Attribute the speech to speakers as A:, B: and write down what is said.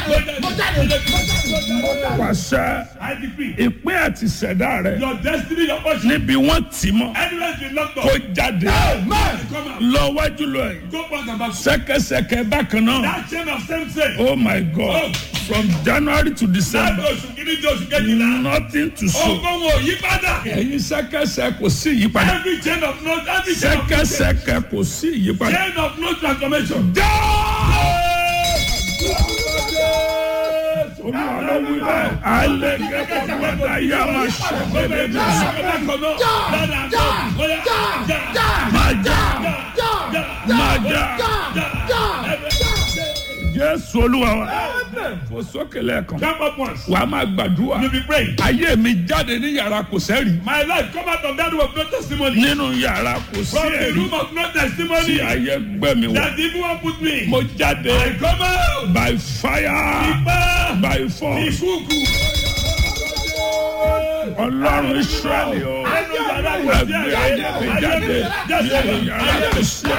A: mo jáde mo jáde.
B: pàṣẹ
C: I decree.
B: ìpín àti ṣẹ̀dá rẹ
C: Your destiny, your portion.
B: níbi wọ́n tì mọ́
C: Anywhere been locked
B: kó
C: up.
B: jáde
A: Amen.
C: Come out.
B: lọ wájú lọ yìí
C: Go back and back.
B: sẹ́kẹsẹkẹ bákan náà
C: That chain of same sin.
B: oh my god from january to
C: Láti
B: december
C: oṣù kìíní di oṣù kejìlá.
B: nothing to show
C: Ogun wo yí padà.
B: ẹ̀yin sẹ́kẹsẹ kò sí ìyípadà
C: Every chain of no every chain of
B: sẹ́kẹsẹkẹ kò sí ìyípadà.
C: chain of no transformation.
B: Jésù olúwa wa fò sókè lẹ́ẹ̀kan
C: Jump up once.
B: wà á máa gbàdúrà
C: You be praying.
B: ayé mi jáde ní yàrá kò sẹ́rì
C: My life come out of that room of no testimony.
B: nínú yàrá kò sí
C: From the
B: ẹ̀rí
C: room of no
B: tí
C: testimony.
B: ayé gbé mi wọ̀
C: That the evil one put me.
B: mo jáde
C: I come out.
B: by fire
C: Ipa.
B: by force
C: Ìkúùkù.
B: ọlọ́run israẹli o
C: Ẹnu yàrá kò sí
B: ẹgbẹ́ ayé mi jáde nínú yàrá kò sí ẹ̀rí.